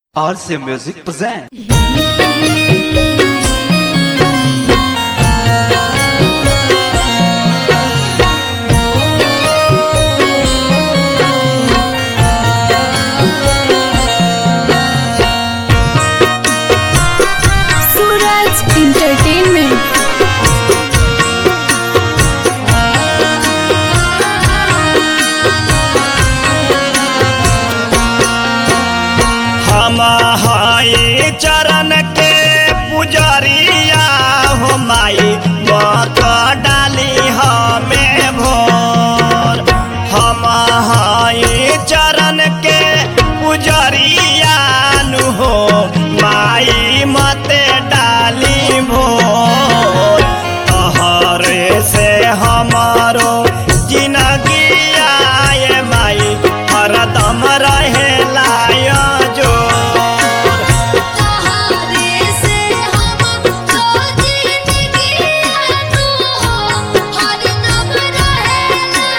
RC Music present. Suraj entertainment हम हाई चरण के पुजरिया हो माई मत डाली हमें भोर हम हाई चरण के पुजरिया नु हो माई मत डाली भोर तहरे से हमारो जिंदगी आए माई हरदम रहे लाया जो तहारे से हम तो जिंदगी आनु हो हर दम रहेला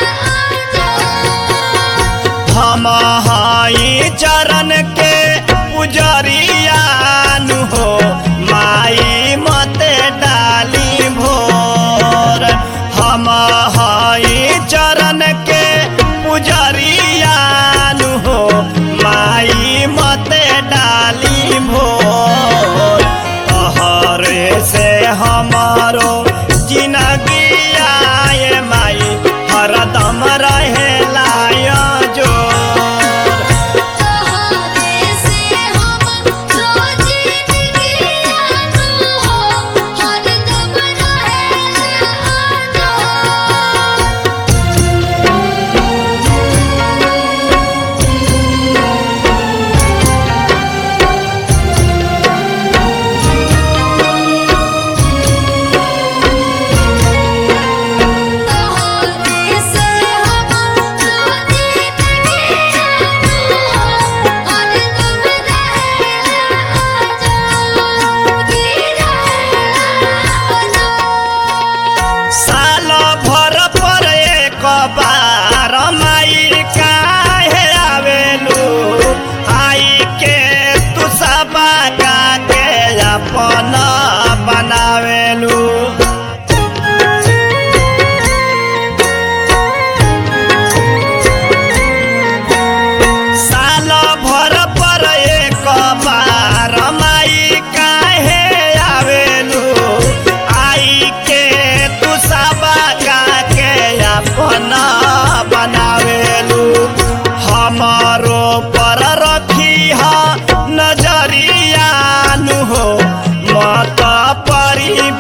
आजो हम हाई चरण के पुजरिया नु हो माई मत डाली भोर हम हाई चरण के पुजरिया नु हो माई मत डाली भोर तहरे से हमारो जिंदगी आए माई हरदम रहे लाया जो तहारे से हम तो जिंदगी आनु हो हर दम रहेला आजो तहारे से हम तो जिंदगी आनु हो हर दम रहेला आजो गिरा आजो साल भर पर एक बार माई काहे आवेलू आई के तू सबा का के अपन बनावेलू साल भर पर एक बार माई काहे आवेलू आई के तू सबा का के अपन बनावेलू हमारो पर रखी हा नजरिया नु हो मत परी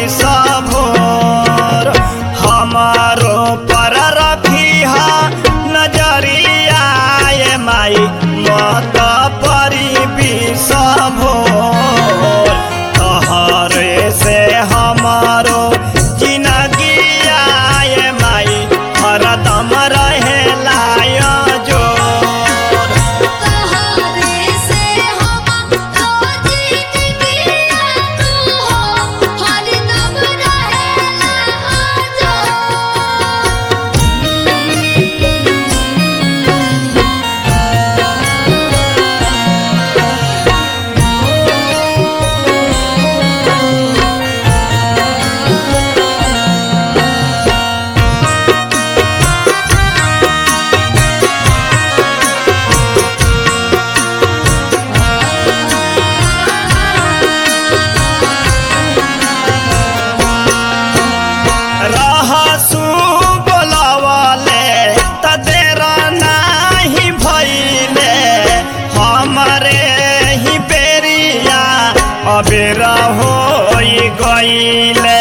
भोर हमारो पर रखी हा नजरिया ए माई मत परी भोर तहरे से हमारो जिंदगी आए माई हरदम रहे लाया जो तहारे से हम तो जिंदगी आनु हो हर दम रहेला आजो रहसु बोलवले त देर नाही भइले हमरे ही बेरिया अबेर होई गइले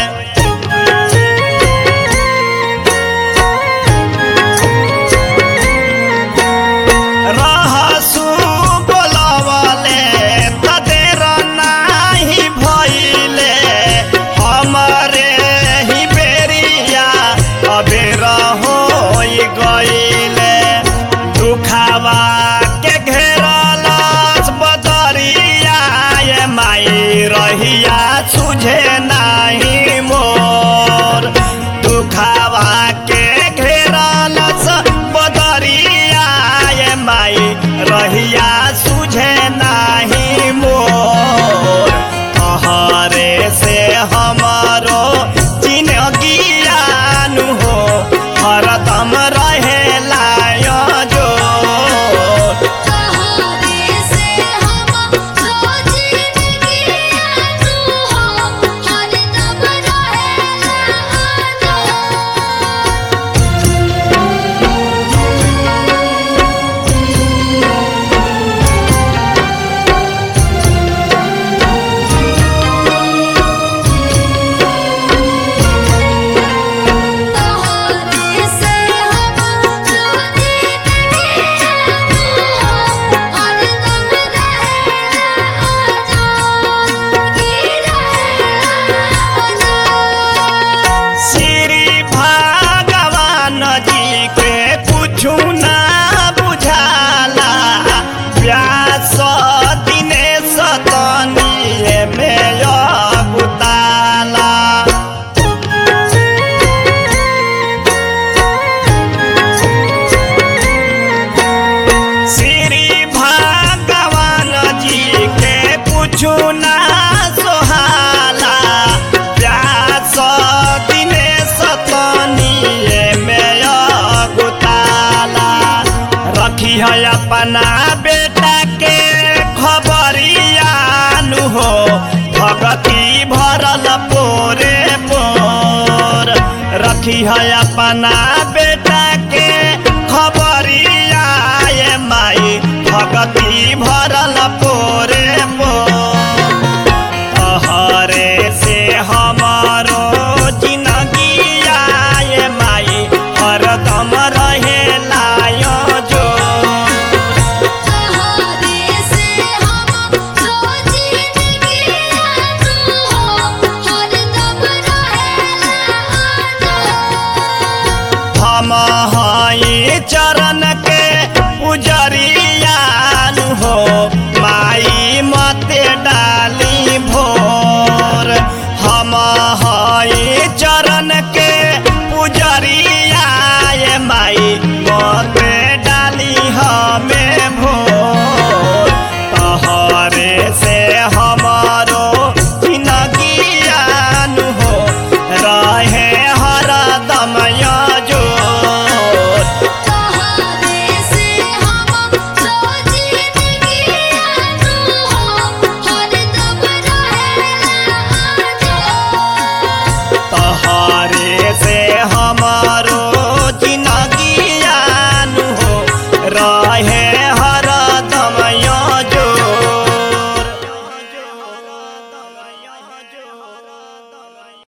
रहसु बोलवले त देर नाही भइले हमरे ही बेरिया अबेर होई गइले दुखावा के घेरलस बदरिया ए माई रहिया सुझे नाही अपना बेटा के खबरिया नु हो भगती भरल पोरे पोर रखी है अपना बेटा के खबरिया ये माई भगती भरल पोरे